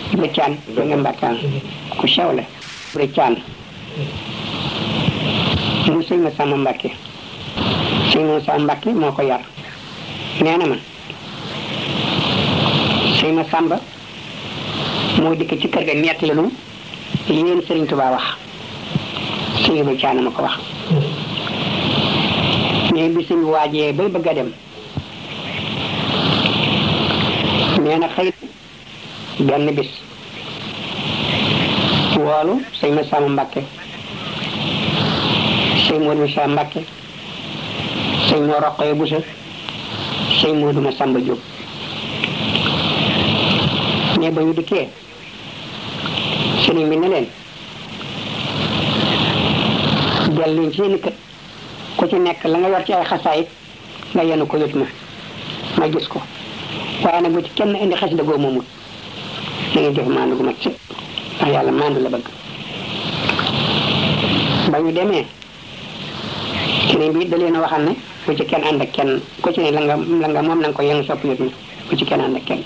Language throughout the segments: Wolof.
la caan da nga mbàkkaan ku sew la la caan mu sëñ ma sàmm mbàkke sëñ ma sàmm mbàkke moo ko yar nee na ma sëñ ma sàmba moo dikk ci kër ga nett la nu yéen sëriñ Tuubaa wax sëñ ba caan ma ko wax mais bi suñu waajee bay bëgg a dem nee na xëy benn bis woolu sëñ ma sàmm mbàkke sëñ Moodu ma Saa mbàkke sëñ moo roqoye busa sëñ Moodu ma sàmba jóg mais ba ñu dikkee sëriñ bi ne leen delluñ ci seeni kët ku ci nekk la nga yor ci ay xasaayit nga yenu ko yët ma ma gis ko waaye nag bu ci kenn indi xasida goo moomut da ngeen def maandu gu mat sëpp ndax yàlla maandu la bëgg ba ñu demee sëriñ bi da leen a waxal ne bu ci kenn ànd ak kenn ku ci ne la nga la nga moom na nga ko yenu sopp yët ma bu ci kenn ànd ak kenn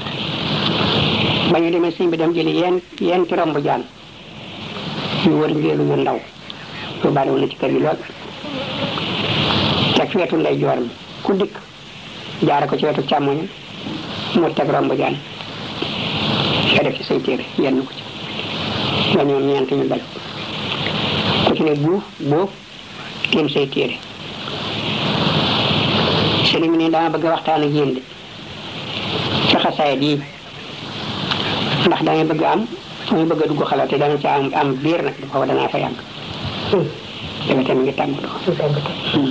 ba ñu demee sëñ bi dem jëli yeen yeen ci romb jaan yu wër njéelu yu ndaw yu bari woon na ci kër gi lool teg ci wetu ndey joor mi ku dikk jaare ko ci wetu càmmoñ mu teg romb jaan nga def ci say téere yenn ko ci nga ñoom ñeent ñu dal ku ci ne buuf boof tiim say téere sëriñ bi ne dama bëgg a waxtaan ak yéen de ci xasaayit yi ndax da ngay bëgg am fu ñu bëgg a dugg xalaat te da nga ca am am biir nag dafa danaa fa yàgg dafa tamit ngi tàggatoo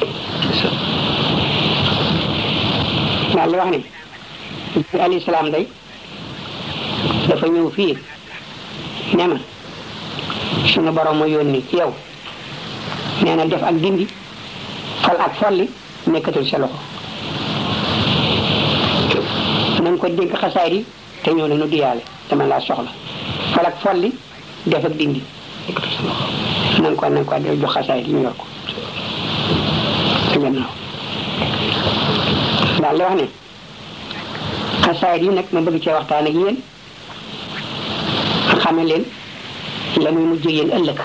daal di wax ni bi alayhi salaam day dafa ñëw fii ne ma suñu borom ma yónni ci yow nee na def ak dindi fal ak folli nekkatul sa loxo nañ ko dénk xasaay yi te ñëw ne nu diyaale dama laa soxla fal ak folli def ak dindi nekkatul sa loxo nañ ko nañ ko jox xasaay yi ñu yor ko te gannaaw daal di wax ne xasaayit yi nag ma bëgg cee waxtaan ak yéen xame leen la muy mujj yéen ëllëg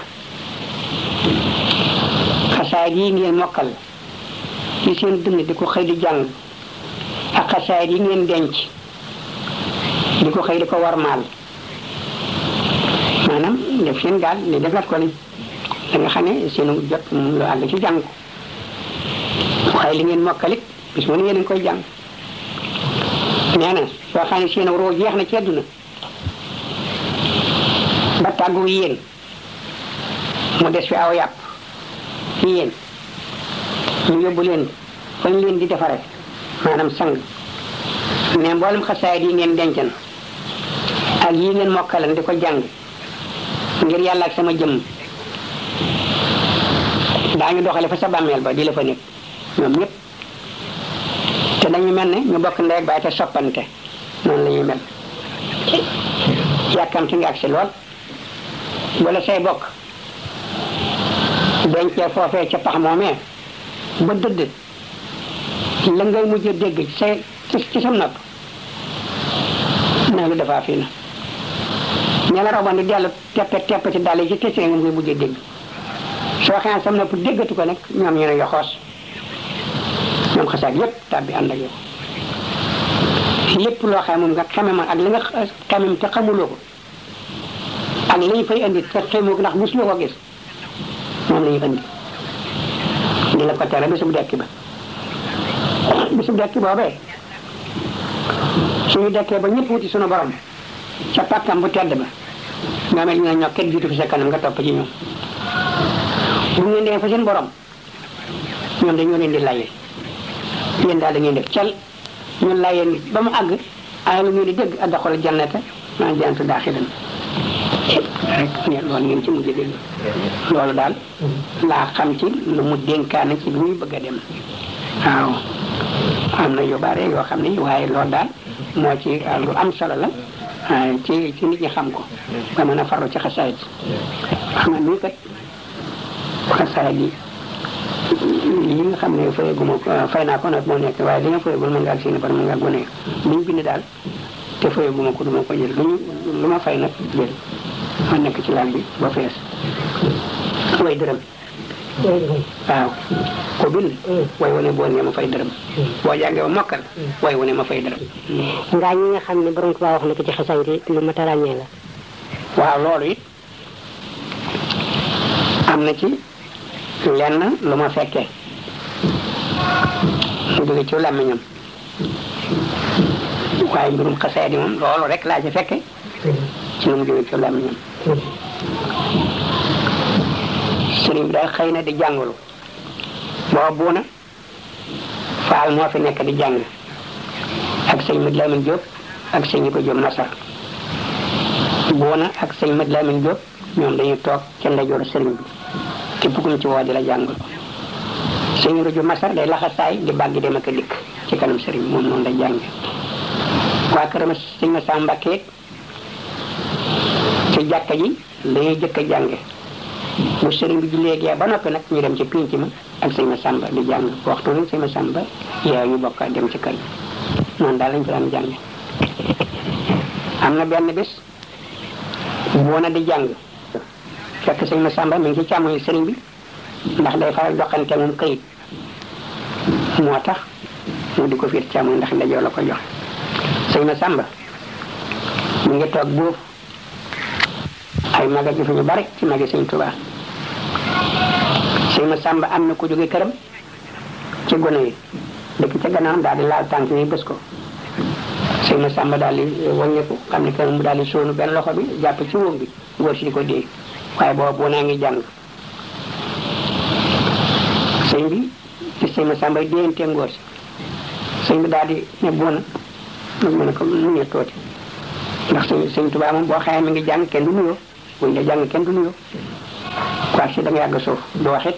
xasaayit yi ngeen mokkal ci seen dund di ko xëy di jàng ak xasaayit yi ngeen denc di ko xëy di ko warmaal maanaam def seen gaal ne defat ko ni da nga xam ne seenu jot lu àgg ci jàng ko waaye li ngeen mokkalit bis mu ne yéen a ngi koy jàng nee na soo xam ne seen roo jeex na ci àdduna ba tàggu yéen mu des fi aw yàpp ci yéen ñu yóbbu leen fañ leen di defare maanaam sang mais mboolem xasaayit yi ngeen dencan ak yi ngeen mokkalan di ko jàng ngir yàlla ak sama jëmm daañu doxale fa sa bàmmeel ba di la fa nekk ñoom ñëpp te dañu mel ne ñu bokk ndey ak baay te soppante noonu la ñuy mel yàkkamti nga agsi lool wala say bokk dencee foofee ca pax moomee ba dëdd la ngay mujj a dégg ci say ci sa nopp ne lu defaa fii na ña la roboon di dellu teppe tepp ci dàll yi ci tësee nga ngay mujj a dégg soo xamee sam nopp déggatu ko nag ñoom ñu ne yoxoos ñoom xasaat yépp tàbbi ànd ak yow lépp loo xam moom nga xame ma ak li nga xamem te xamuloo ko ak li ñu fay indi te xamoo ko ndax mosuloo ko gis moom la ñu indi di la ko tere bisub dekki ba bisub dekki boobee suñu dekkee ba ñëpp wuti suñu borom ca pàkkam bu tedd ba nga mel ñu ne ñoo kenn jiitu fi sa kanam nga topp ci ñoom bu ngeen dee fa seen borom ñoom dañoo leen di laye yéen daal da ngeen def cal ñu layeen ba mu àgg ay lu ngeen di dégg addaxol jannata maa jantu daaxilan rek ngeen loolu ngeen ci mujj dégg loolu daal laa xam ci lu mu dénkaane ci bi muy bëgg a dem waaw am na yu bare yoo xam ne waaye loolu daal moo ci lu am solo la ci ci nit ñi xam ko ba mën a farlu ci xasaayit xam nga nii kat xasaayit yi yi nga xam ne fayaguma fay naa ko nag moo nekk waaye li nga fayagul mën ngaa si ne par mën ngaa gone li ñu bind daal te fayu bu ma ko du ma ko jël lu ñu lu ma fay nag jël ma nekk ci laal bi ba fees way dërëm waaw ko bind way wane boo ne ma fay dërëm boo jàngee ba mokkal way wane ma fay dërëm ngaa ñi nga xam ne borom Tuubaa wax na ko ci xasaay yi lu ma tarañee la waaw loolu it am na ci lenn lu ma fekkee mu jóge ci làmmiñam waaye mbirum xasaay di moom loolu rek laa ci fekke ci nu mu jóge ci làmmiñam sëriñ bi daal xëy na di jàngalu boo buuna faal moo fi nekk di jàng ak sëñ Mad Lamin Jóob ak sëñ Ibra Jóob Nasar buuna ak sëñ Mad Lamin Jóob ñoom dañuy toog ca ndeyjooru sëriñ bi képp ku ñu ci woo di la jàngal sëñ Ibra Jóob Nasar day laxasaay di bàggi dem ak a dikk ci kanam sëriñ bi moom noonu day jàng waa këram sëñ ma saa Mbàkke ci jàkka ji dañuy jëkk a jànge bu sëriñ bi jullee gee ba noppi nag ñu dem ci pinc ma ak sëñ ma sàmba di jàng waxtu nag sëñ ma sàmba yaa ñu bokk dem ci kër gi noonu daal lañ fi daan jàng am na benn bés boo na di jàng fekk sëñ ma sàmba mi ngi ci càmmoñu sëriñ bi ndax day faral joxante moom këyit moo tax mu di ko fiir càmmoñ ndax ndajoo la ko jox sëñ ma sàmba mu ngi toog boofu ay maga gi fi ñu bari ci magi sëñ Tuubaa sëñ ma sàmba am na ku jóge këram ci gone yi dëkk ca gannaawam daal di laal tànk yi bés ko sëñ ma sàmba daal di wàññeeku xam ne këram mu daal di sóonu benn loxo bi jàpp ci wóom bi ngóor si di ko déey waaye booba boo naa ngi jàng sëñ bi gis sëñ ma sàmba déyante ngóor si sëñ bi daal di ne boona mu mën a ko mu ne tooti ndax sëñ sëñ Tuubaa moom boo xamee mi ngi jàng kenn du nuyoo buñ la jàng kenn du nuyoo quoi si da nga yàgg suuf du waxit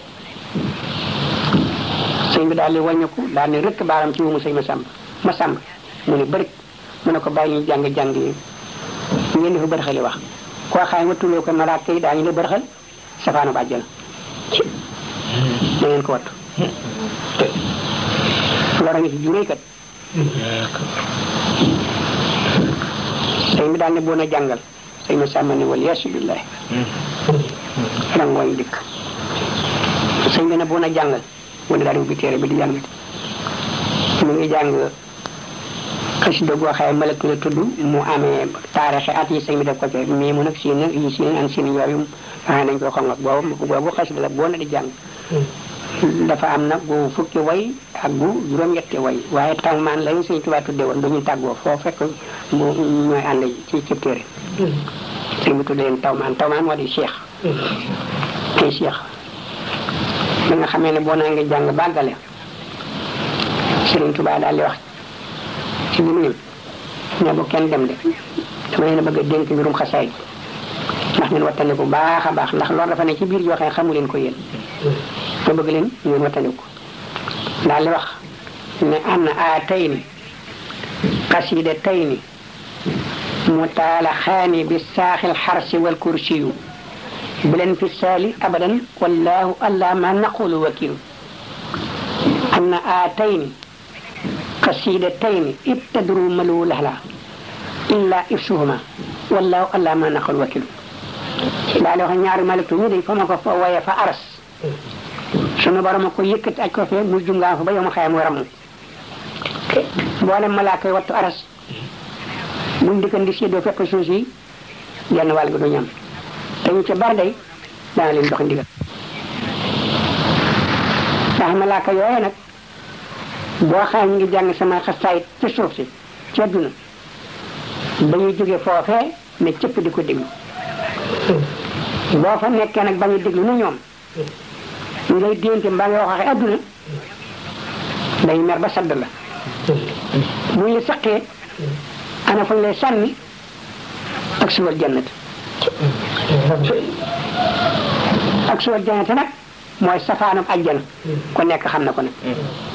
sëñ bi daal di wàññeeku daal di rëkk baaram ci wumu sëñ ma sàmb ma sàmb mu ne bëri mu ne ko bàyyi ñu jàng jàng yi ngeen di fa bërxali wax koo xam ne tuloo ko malaaka yi daañu la bërxal safaanu bàjjana da ngeen ko wattu lora ngi ci juróoy kat sëñ bi daal ne boon a jàngal sëñ ma sàmm ne wal yeesu billahi rangooñ dikk sëñ bi ne boon a jàngal wala daal di ubbi téere bi di jàngati mu ngi jàng xasida goo xaye malak la tudd mu amee taarixi at yi sëñ bi def ko ci mii mu nag siin nag yi siin an siin yooyu xanaa nañ ko xongat boobu boobu xasida la boo na di jàng dafa am nag gu fukki way ak gu juróom-ñetti way waaye tawmaan lañu sëñ Tuubaa tudde woon dañuy tàggoo foo fekk mu ñooy ànd ci ci téere sëñ bi tudde leen tawmaan tawmaan moo di cheikh kay cheikh bi nga xamee ne boo naa ngi jàng bàggale sëriñ Tuubaa daal di wax ci bi mu ne bu kenn dem de dama leen a bëgg a dénk mbirum xasaay ndax ngeen wattane bu baax a baax ndax loolu dafa ne ci biir yoo xam ne xamu leen ko yéen ma bëgg leen ngeen wattandiku daal di wax ne an aatayni qasidataini mutaalaxaani bi saaxil xarsi wal kursiyu bilen fi saali abadan wallahu alla ma naqulu wakilu an aatayni qasidataini ibtadru malu lahla illa ifsuhuma wallahu alla ma naqulu wakilu daal di wax ñaari maliktu ñu de fa ma ko fa waye fa aras sunu borom a ko yëkkati aj ko fee mu jungaan fa ba yow ma xayam nga ramu mboolem malaaka yi wattu aras buñ dikkan di séddoo fekk suuf si genn wàll gi du ñam te ñu ca bar day dana leen jox ndigal ndax malaaka yooye nag boo xam ñu ngi jàng sama xasaayit ci suuf si ci àdduna dañuy jóge foofee ne cëpp di ko déglu boo fa nekkee nag bañu déglu nu ñoom ngay dénte mbaa nga waxee adduna day mer ba sadd la bu ñu saqee ana fañ lay sànni ak suwal jannat ak suwal jannat nag mooy safaanam ajjana ko nekk xam na ko nag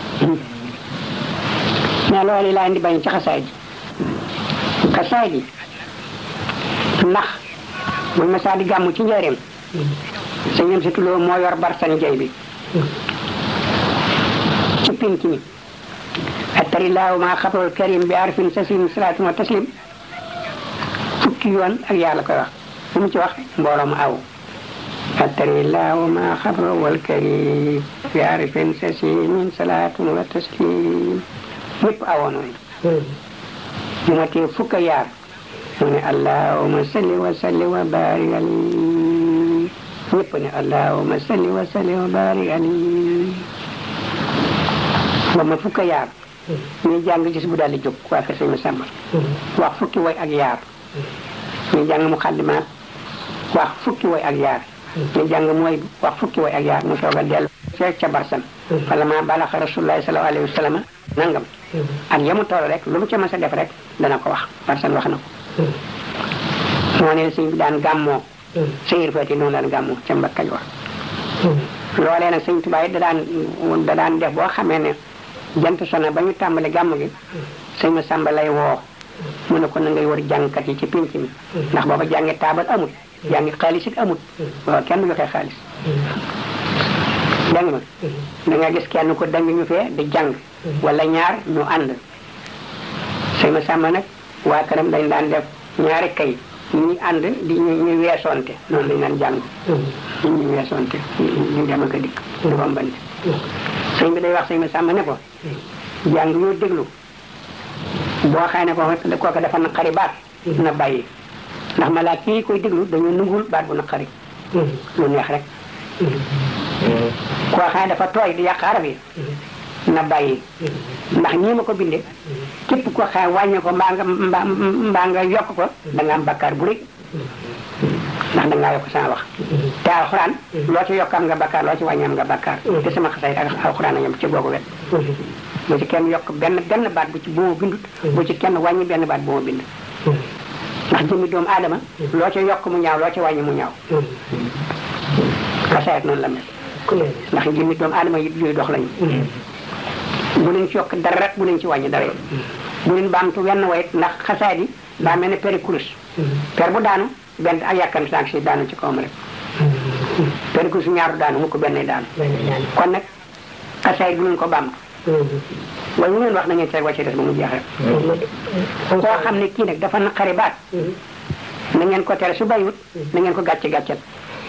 mais loolu laa indi bañ ci xasaay ji xasaay ji ndax buñ ma saa di gàmmu ci njëreem sëñam si tuloo moo yor barsan jay bi ci pinc mi attarillaahu ma xabrul karim bi arfin sasim salaatu wa taslim fukki yoon ak yàlla koy wax bu mu ci wax mbooloo mu aw attari laahu ma xabra wal karim fi arifin sasi min salaatun wa taslim yëpp awoon nañu bu ma tee fukk ak yaar mu ne allahuma salli wa salli wa barik ali ñëpp ne allahuma salli wa salli wa barik ali ba ma fukk ak yaar ñuy jàng gis bu daal di jóg waa kër sëñ ma sàmba wax fukki woy ak yaar ñuy jàng mu xaddimaat wax fukki woy ak yaar ñu jàng mooy wax fukki woy ak yaar mu soog a dellu fekk ca barsan wala ma balaxa rasulullahi sallallahu alayhi wa sallam nangam ak yamu toll rek lu mu ca mës a def rek dana ko wax barsan wax na ko moo ne sëñ bi daan gàmmoo sëyir fati noonu daan gàmmoo ca mbakkaj wax loolee nag sëñ Tuubaa da daan da daan def boo xamee ne jant sona ba ñu tàmbali gàmm gi sëñ ma sàmba lay woo mu ne ko na ngay war jàngkat yi ci pénc mi ndax booba jàngi taabal amul jàngi xaalis it amul waaw kenn du joxe xaalis dégg nga da nga gis kenn ko dangi ñu fee di jàng wala ñaar ñu ànd sëñ ma sàmba nag waa këram dañ daan def ñaari kay ñi ànd di ñu ñu weesoonte noonu lañ daan jàng ñu ñu weesoonte ñu dem ak a dikk du rombante sëñ bi day wax sëñ ma sàmba ne ko jàng yoo déglu boo xëy ne ko kooku dafa naqari baat na bàyyi ndax ma laa kii koy déglu dañu nungul baat bu naqari lu neex rek koo xëy dafa tooy di yàq arab yi na bàyyi ndax ñii ma ko binde képp ko xëy wàññi ko mbaa nga mbaa mbaa nga yokk ko da nga am bakkaar bu rëy ndax da ngaa yokk sama wax te alxuraan loo ci yokk am nga bakkaar loo ci wàññi am nga bakkaar te sama xasay ak alxuraan a yem ci googu wet bu ci kenn yokk benn benn baat bu ci bu ma bindut bu ci kenn wàññi benn baat bu ma bind ndax jëmmi doomu aadama loo ci yokk mu ñaaw loo ci wàññi mu ñaaw xasaayat noonu la mel ndax jëmmi doomu aadama yi yooyu dox lañu bu leen ci yokk dara rek bu leen ci wàññi dara yi bu leen baamtu wenn wayit ndax xasaayat yi daa mel ne peri kurus per bu daanu benn ak yàkkam sànq si daanu ci kawam rek peri kurus ñaaru daanu mu ko benn daanu kon nag xasaayat bu leen ko baamtu waaye lu ngeen wax na ngeen seet wàcce des ba mu jeex rek koo xam ne kii nag dafa naqari baat na ngeen ko tere su bàyyiwut na ngeen ko gàcce gàccel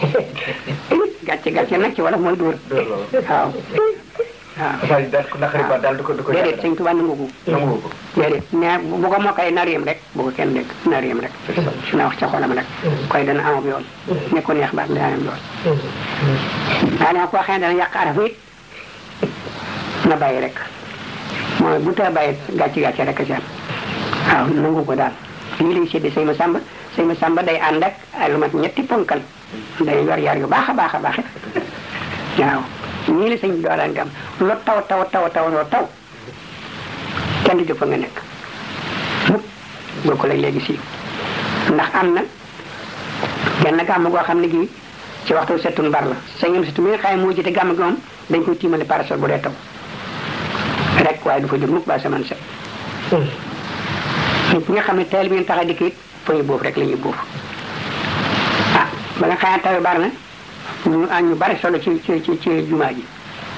gàcce gàccel nag ci wolof mooy dóor waaw waaw daal ko naqari baat daal du ko du ko déedéet sëñ Tuubaa nangu ko nangu ko déedéet mais bu ko mokkale nar yem rek bu ko kenn dégg nar yem rek su na wax ca xolam rek koy dana amab yoon ne ko neex baat dana am yoon daa dama koo xam ne dana yàq araf it na bàyyi rek mooy bu tee bàyyi gàcce gàcce rek a ci am waaw nangu ko daal lii lay sédde sëy ma sàmba sëy ma sàmba day ànd ak ay lu mat ñetti ponkal day yor yar yu baax a baax a baax waaw ñii la sëñ bi doolaan gam lu taw taw taw taw loo taw kenn du jóg fa nga nekk mukk boo ko lay léegi si ndax am na genn gàmm goo xam ne gii ci waxtu settun bar la sëñam surtout mi nga xam ne moo jiite gàmm gi moom dañ koy tiimale parasol bu dee taw rek waaye du fa jóg mukk ba saman set nit ñi nga xam ne teel bi ngeen tax a dikk it fa ñu boofu rek la ñuy boofu ah ba nga xam ne taw bari na ñu ñu bari solo ci ci ci ci jumaa ji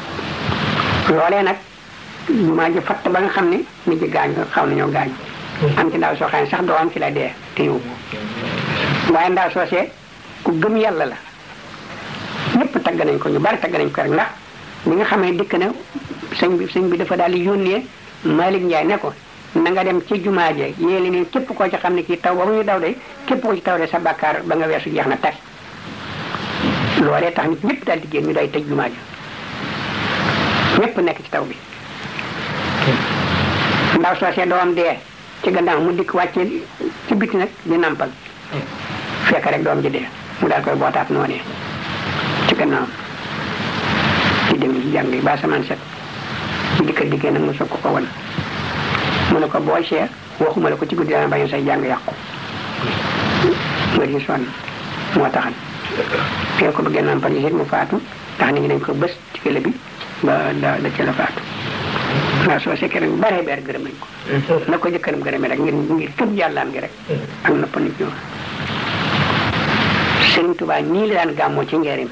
loolee nag jumaa ji fatt ba nga xam ne nit ñi gaañ xaw nañoo gaañ am ci ndaw soo xam ne sax doo am ci la dee te yow waaye ndaw soosee ku gëm yàlla la ñëpp tagg nañ ko ñu bari tagg nañ ko rek ndax bi nga xamee dikk na sëñ bi sëñ bi dafa daal di yónnee Malick Ndiaye ne ko na nga dem ci jumaa je yéeli ne képp koo ci xam ne kii taw ba mu ñu daw de képp koo ci taw de sa bàkkaar ba nga weesu jeex na tas loolee tax nit ñëpp daal di génn ñu day tëj jumaa ja ñëpp nekk ci taw bi ndaw soosee doom dee ci gannaaw mu dikk wàcce ci biti nag di nampal fekk rek doom ji dee mu daal koy bootaat noonee ci gannaaw ci dem ci jàng yi ba samaan set ci dikka dikkee nag mu soog ko ko wan mu ne ko boo see waxuma la ko ci guddi dana bañ say jàng yàqu nga di sonn moo taxan fee ko bëggee nampal yi mu faatu tax nit ñi dañ ko bës ci kële bi ba da da ci la faatu waaw soo sekkee nag bare beer gërëm nañ ko na ko jëkkëram gërëmee rek ngir ngir këpp yàllaam gi rek ak nopp nit ñoo Sëriñ Tuubaa ñii la daan gàmmoo ci njëriñ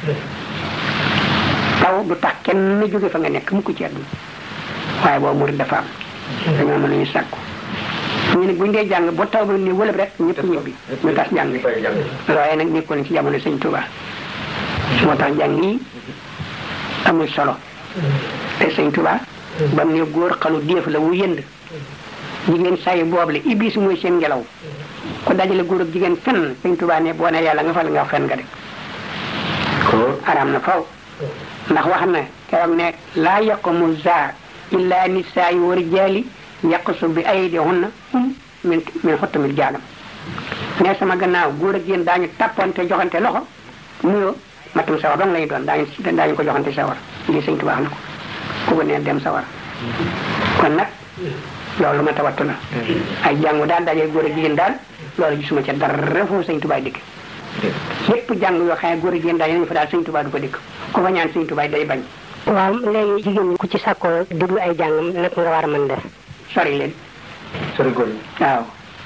taw du tax kenn jóge fa nga nekk mu ko ci àdduna waaye boobu murid dafa am dañoo mën nañu sàkku ñu ne buñ dee jàng ba taw ba ni wëlëb rek ñëpp ñibbi ñu tas jàng looye nag nekkoon ci jamono sëñ Tuubaa moo tax jàng yi amul solo te sëñ Tuubaa ba mu ne góor xalu déef la wu yënd jigéen sayi boobu la iblis mooy seen ngelaw ku dajale góor ak jigéen fenn sëñ Tuubaa ne boo ne yàlla nga fal nga fen nga de araam na faw ndax wax na keroog ne laa yaqumu za illa nisaayi wa rijaali yaqsu bi aydihunna hum min min xottamil jaalam ne sama gannaaw góor ak jigéen daañu tàppante joxante loxo nuyoo matum sawar dong lañu doon daañu daañu ko joxante sawar lii sëñ Tuubaa wax na ko ku ko neen dem sawar kon nag loolu ma tawattu la ay jàngu daal daje góor ak jigéen daal loolu gisuma ca dara foofu sëñ Tuubaa dikk lépp jàng yoo xam ne góor ak jigéen daje nañu fa daal sëñ Tuubaa du ko dikk ku fa ñaan sëñ Tuubaa day bañ waaw léegi jigéen ñi ku ci sàkkoo déglu ay jàngam nag nga war a mën def sori leen sori góor ñi waaw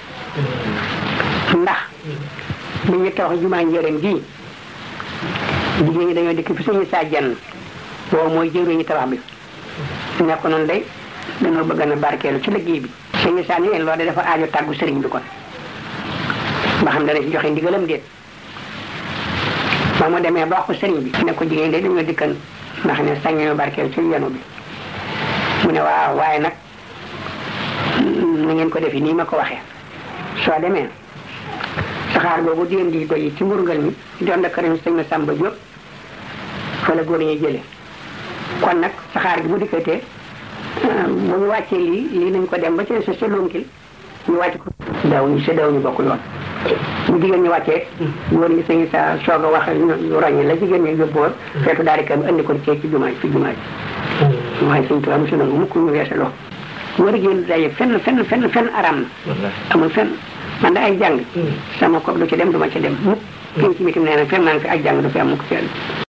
ndax li ñu tax jumaa njëriñ ji jigéen ñi dañoo dikk fi suñu saa jenn boobu mooy jëwriñu tabax bi nekk noonu day dañoo bëgg na barkeelu ci liggéey bi suñu saa ni leen loolu dafa aajo tàggu sëriñ bi kon ba xam dana ci joxe ndigalam déet ba mu demee ba wax ko sëriñ bi ne ko jigéen de dañoo dikkan ndax ne sañ ñoo barkeelu ci yenu bi mu ne waaw waaye nag na ngeen ko defi nii ma ko waxee soo demee saxaar boobu di indi doy ci mburgal mi doon da këram sëñ ma Samba Diop fa la góor ñuy jële kon nag saxaar gi bu dikkatee bu ñu wàccee lii lii nañ ko dem ba ci sa sa lonkil ñu wàcc ko daw ñu sa daw ñu bokk yoon bu jigéen ñi wàccee góor ñi sëñ sa soog a wax ñu roññi la jigéen ñi yóbboor fekk daal di kam andi ko ci ci jumaa ci jumaa ji waaye sëñ Tuubaa mosu nangu mukk ñu weesaloo góor jigéen daje fenn fenn fenn fenn aram na amul fenn man da ay jàng sama kob du ci dem du ma ci dem mukk penc mi tam nee na fenn naa fi ay jàng du fi am mukk fenn